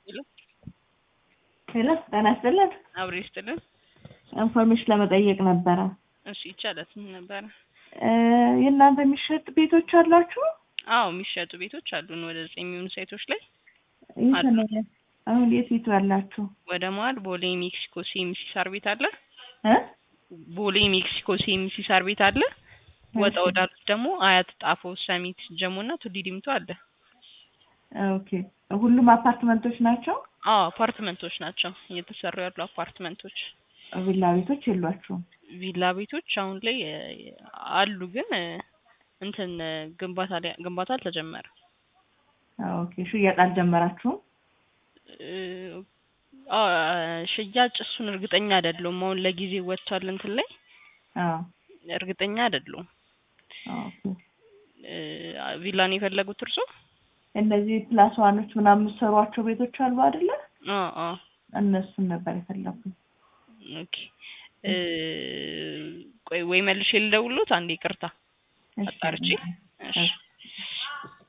ሄሎ ሄሎ ጤና ይስጥልን። አብሬ ይስጥልን። ኢንፎርሜሽን ለመጠየቅ ነበረ። እሺ ይቻላል። ምን ነበረ? እ የእናንተ የሚሸጥ ቤቶች አላችሁ? አዎ የሚሸጡ ቤቶች አሉን ወደ ዘጠኝ የሚሆኑ ሳይቶች ላይ የት አሉ። ነው? አሁን የት ቤቱ ያላችሁ? ወደ መሀል ቦሌ ሜክሲኮ ሲኤምሲ ሳር ቤት አለ። እ ቦሌ ሜክሲኮ ሲኤምሲ ሳር ቤት አለ። ወጣ እሺ። ወዳሉት ደግሞ አያት፣ ጣፎ፣ ሰሚት፣ ጀሞ እና ቱሊ ዲምቱ አለ። ኦኬ ሁሉም አፓርትመንቶች ናቸው? አዎ አፓርትመንቶች ናቸው እየተሰሩ ያሉ አፓርትመንቶች። ቪላ ቤቶች የሏችሁም? ቪላ ቤቶች አሁን ላይ እ፣ አሉ ግን እ፣ እንትን እ፣ ግንባታ ላይ ግንባታ አልተጀመረም። ኦኬ ሽያጭ አልጀመራችሁም? እ፣ አ፣ ሽያጭ እሱን እርግጠኛ አይደለሁም። አሁን ለጊዜ ወጥቷል እንትን ላይ አዎ እርግጠኛ አይደለሁም። ኦኬ እ፣ ቪላ ነው የፈለጉት እርሶ? እነዚህ ፕላስ ዋኖች ምናምን የምትሰሯቸው ቤቶች አሉ አይደለ? አዎ አዎ እነሱን ነበር የፈለጉት። ኦኬ እ፣ ቆይ ወይ መልሼ ልደውልዎት አንዴ ይቅርታ እሺ አጣርቼ እሺ